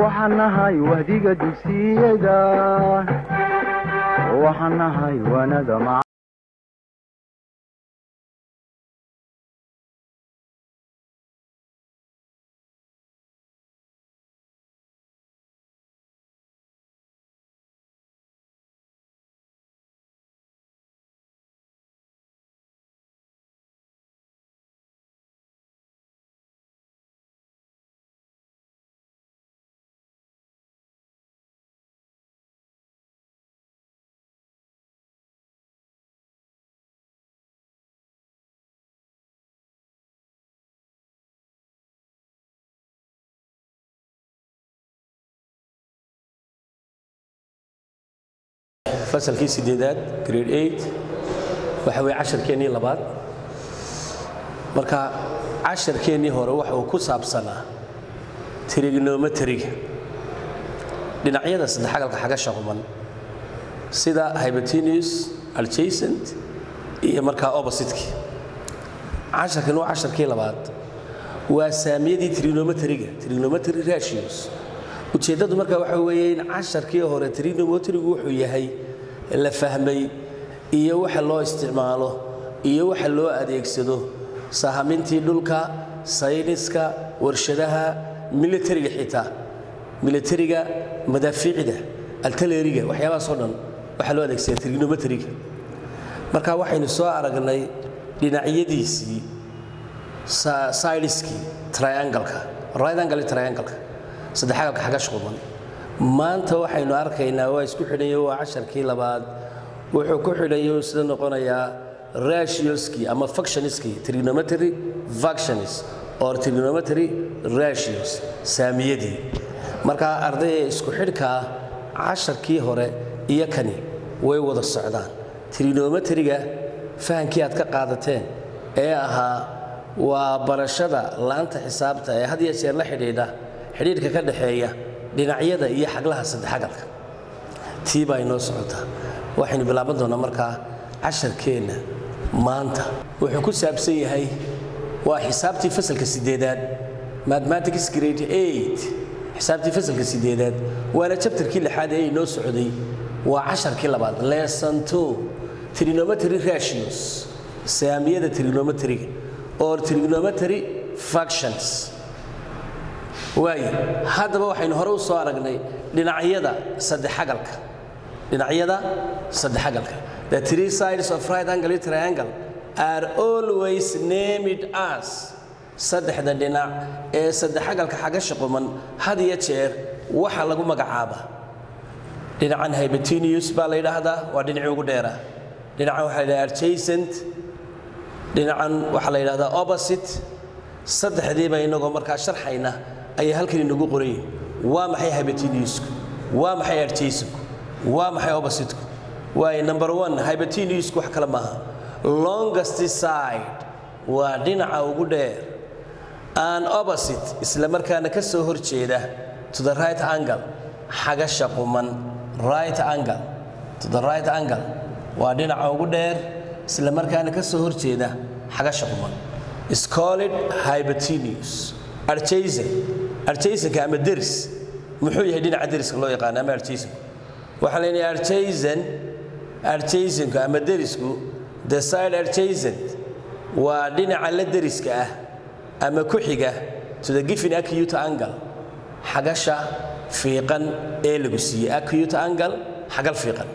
waxaan nahay wahdiga dugsiyada waxaan nahay wanada mac fasalkii sideedaad grade eight waxa weye casharkeennii labaad marka casharkeennii hore waxa uu ku saabsanaa trigonometriga dhinacyada saddexagalka xagasha quman sida hybatinius adjacent iyo markaa oppositeki casharkan waa casharkii labaad waa saamiyadii trigonometriga trigonometry ratios ujeeddadu marka waxa weeye in casharkii hore trigonometrigu wuxuu yahay la fahmay iyo waxa loo isticmaalo iyo waxa loo adeegsado sahamintii dhulka sayniska warshadaha militariga xitaa militariga madaafiicda altaleriga waxyaabahaasoo dhan waxaa loo adeegsada trigonometriga marka waxaynu soo aragnay dhinacyadiisii sidiskii triangleka right angle triangleka saddexagalka xagash quban maanta waxaynu arkaynaa waa isku xidhayo waa casharkii labaad wuxuu ku xidhayo sida noqonayaa ratioskii ama factioniskii trigonometry factionis or trigonometry ratios saamiyadii marka ardayda isku xidhkaa casharkii hore iyo kani way wada socdaan trigonometriga fahankii aad ka qaadateen ee ahaa waa barashada laanta xisaabta ee had iyo jeer la xidhiidha xidhiidhka ka dhaxeeya dhinacyada iyo xaglaha saddexagalka tii baa inoo socotaa waxaynu bilaaban doonnaa markaa casharkeenna maanta wuxuu ku saabsan yahay waa xisaabtii fasalka sideedaad mathematics grade eight xisaabtii fasalka sideedaad waana jabtarkii lixaad ee inoo socday waa casharkii labaad lesson two trigonometry ratios saamiyada trigonometriga or trigonometry factions waaye haddaba waxaynu hore u soo aragnay dhinacyada saddexagalka dhinacyada saddexagalka the three sides of right angle triangle are always named as saddexda dhinac ee saddexagalka xagasha quman had iyo jeer waxa lagu magacaaba dhinacan hybatinius baa la yidhaahdaa waa dhinacii ugu dheera dhinacan waxaa la yidhahdaa adjacent dhinacan waxaa la yidhahdaa opposite saddexdiiba inagoo markaa sharxayna ayay halkan inagu qorayin waa maxay hybatiniusku waa maxay adjacenku waa maxay oppositeku waayo number one hybatiniusku wax kale maaha longest side waa dhinaca ugu dheer an opposite isla markaana ka soo hor jeeda to the right angle xagasha quman right angle to the right angle waa dhinaca ugu dheer isla markaana ka soo hor jeeda xagasha quman is called hybatinius adjacent adjacentka ama deris muxuu yahay dhinaca deriska loo yaqaana ama adjacenku waxaa leenahay adjacent adjacenku ama derisku the side adjacent waa dhinaca la deriska ah ama ku xiga to the given acute angle xagasha fiiqan ee lagu siiyey acute angle xagal fiiqan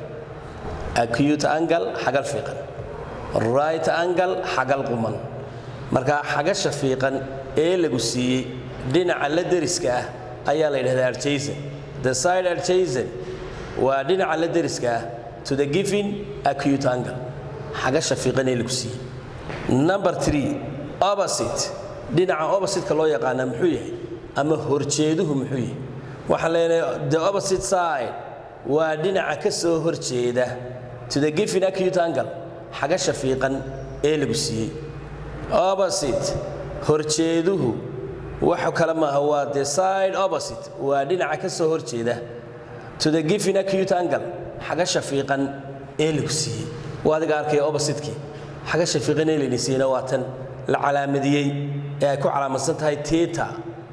acute angle xagal fiiqan right angle xagal quman marka xagasha fiiqan ee lagu siiyey dhinaca la deriska ah ayaa la yidhahdaa adjacent the side adjacent waa dhinaca la deriska ah to the given acute angle xagasha fiiqan ee lagu siiyey number three opposite dhinaca oppositeka loo yaqaanaa muxuu yahay ama horjeeduhu muxuu yahay waxaan leenahay the opposite side waa dhinaca ka soo horjeeda to the given acute angle xagasha fiiqan ee lagu siiyey opposite horjeeduhu wax kale maaha waa the side opposite waa dhinaca ka soo horjeeda to the given acute angle xagasha fiiqan ee lagu siiyey waa adiga arkaya oppositekii xagasha fiiqan ee layna siiyeyna waa tan la calaamadiyey ee ay ku calaamadsan tahay teta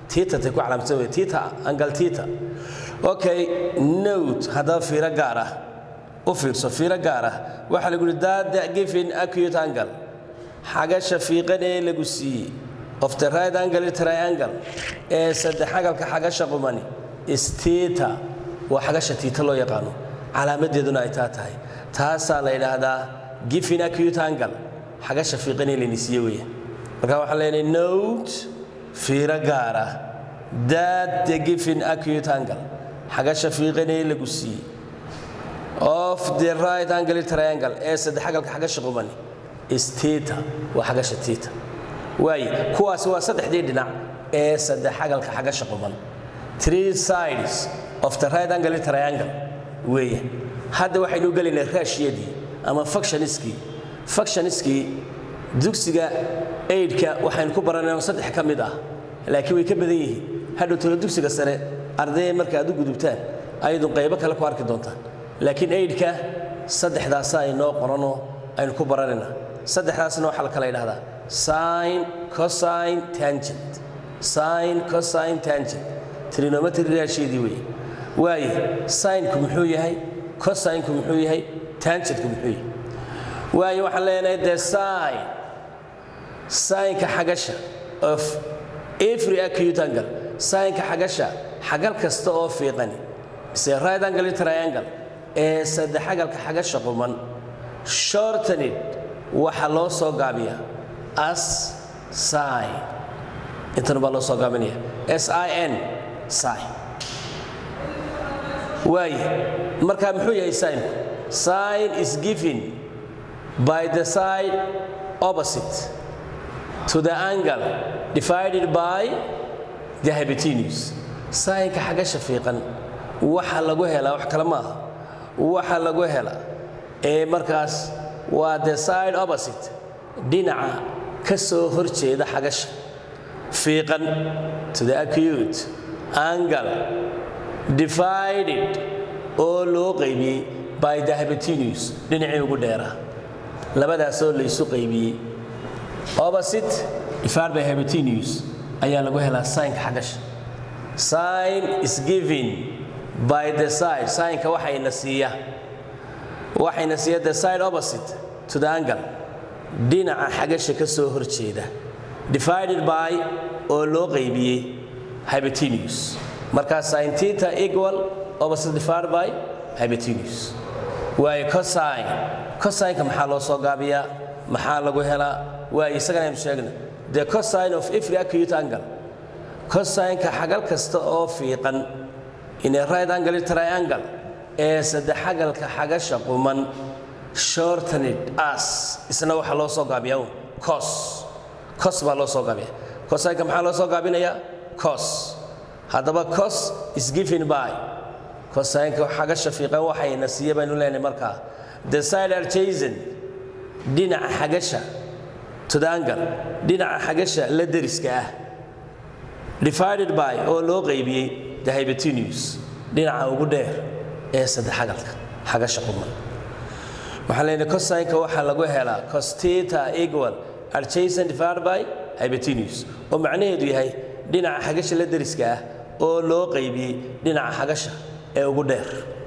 tita tay ku calaamsan wey tita angal tita okay note haddaba fiiro gaar ah u fiirso fiiro gaar ah waxaa lagu yihi dada given acute angle xagasha fiiqan ee lagu siiyey of the right angle triangle ee saddex xagalka xagasha qumani is tita waa xagasha tiita loo yaqaano calaamadeeduna ay taa tahay taasaa la yidhaahdaa given acute angle xagasha fiiqan ee layni siiye weeye marka waxaan leenahay note fiiro gaar ah that the given acute angle xagasha fiiqan ee lagu siiyey of the right angle triangle ee saddex xagalka xagasha qumani is tita waa xagasha tita waaye kuwaasi waa saddexdii dhinac ee saddex xagalka xagasha quman three sides of the right angle triangle weeye hadda waxaynu gelaynaa raashiyadii ama factioniskii factioniskii dugsiga aidka waxaynu ku baranayno saddex ka mid ah laakiin way ka badan yihiin hadhow tolo dugsiga sare ardayda marka aad u gudubtaan ayadun qaybo kale ku arki doontaan laakiin aidka saddexdaasa aynoo qoranoo aynu ku baranaynaa saddexdaasna waxaa la kala yidhahdaa sin cosine tangent sin cosine tangent trigonometry raasheedii weeye waaye sinku muxuu yahay cosinku muxuu yahay tangentku muxuu yahay waaye waxaan leenahay the sin sinka xagasha of every acute angle sinka xagasha xagal kasta oo fiiqani mise right angle triangle ee saddex xagalka xagasha quman shortened waxaa loo soo gaabiyaa as sin intan baa loo soo gaabinaya s i n sin waaye marka muxuu yahay sinku sin is given by the side opposite to the angle divided by the hypotenuse sinka xagasha fiiqan waxa lagu helaa wax kale maaha waxa lagu helaa ee markaas waa the side opposite dhinaca ka soo horjeeda xagasha fiiqan to the acute angle divided oo loo qaybiyey by the hypotenuse dhinacii ugu dheeraa labadaasoo laysu qaybiyey opposite divided by hypotenuse ayaa lagu helaa sinka xagasha sin is given by the side sinka waxayna siiya waxayna siiya the side opposite to the angle dhinaca xagasha ka soo horjeeda divided by oo loo qaybiyey hypotenuse markaa sin theta equal opposite divided by hypotenuse waayo cosine cosineka maxaa loo soo gaabiyaa maxaa lagu helaa waayo isagana aynu sheegna the cosine of every acute angle cosineka xagal kasta oo fiiqan in a right angle triangle ee saddex xagalka xagasha quman shortened as isna waxaa loo soo gaabiyaa cos cos baa loo soo gaabiya cosineka maxaa loo soo gaabinayaa cos haddaba cos is given by cosineka xagasha fiiqan waxayna siiya baynu leenahay markaa the side adjacent dhinaca xagasha to the angle dhinaca xagasha la deriska ah divided by oo loo qaybiyey the hypotenuse dhinaca ugu dheer ee saddex xagalka xagasha quman waxaan leenahay cosineka waxaa lagu helaa cos theta equal adjacent divided by hypotenuse oo macnaheedu yahay dhinaca xagasha la deriska ah oo loo qaybiyey dhinaca xagasha ee ugu dheer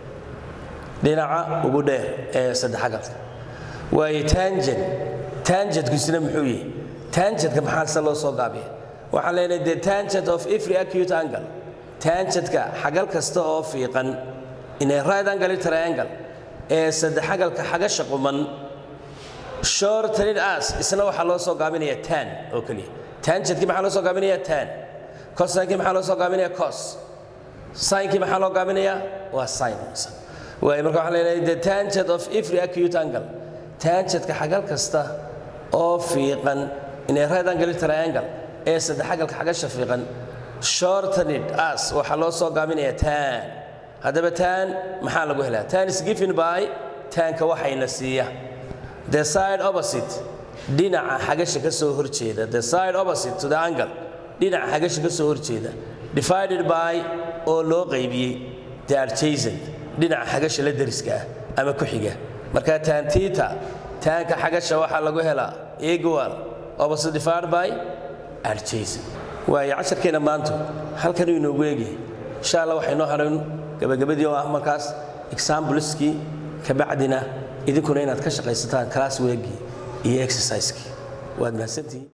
dhinaca ugu dheer ee saddex xagalka waayo tangent tangentkusina muxuu yahay tangentka maxaa se loo soo gaabiya waxaan leenahay the tangent of every acute angle tangentka xagal kasta oo fiiqan in a right angle triangle ee saddex xagalka xagasha quman shortened as isna waxaa loo soo gaabinaya tan oo keliya tangentkii maxaa loo soo gaabinaya tan cosinkii maxaa loo soo gaabinaya cos sinkii maxaa loo gaabinaya waa sin waayo marka waxaan leenahay the tangent of every acute angle tangentka xagal kasta oo fiiqan in a right angle triangle ee saddex xagalka xagasha fiiqan shortened as waxaa loo soo gaabinaya tan haddaba tan maxaa lagu helaa tan is given by tanka waxayna siiya the side opposite dhinaca xagasha ka soo horjeeda the side opposite to the angle dhinaca xagasha ka soo horjeeda divided by oo loo qaybiyey the adjacent dhinaca xagasha la deriska ah ama ku xiga marka tan theta tanka xagasha waxaa lagu helaa equal opposite divided by adjacent waayo casharkeenna maanta halkan uu inoogu eegyahay insha allah waxay noo hadhayn gabagabadii oo ah markaas exambliskii kabacdina idinkuna inaad ka shaqaysataan class weegii iyo exercisekii waad mahadsantihiin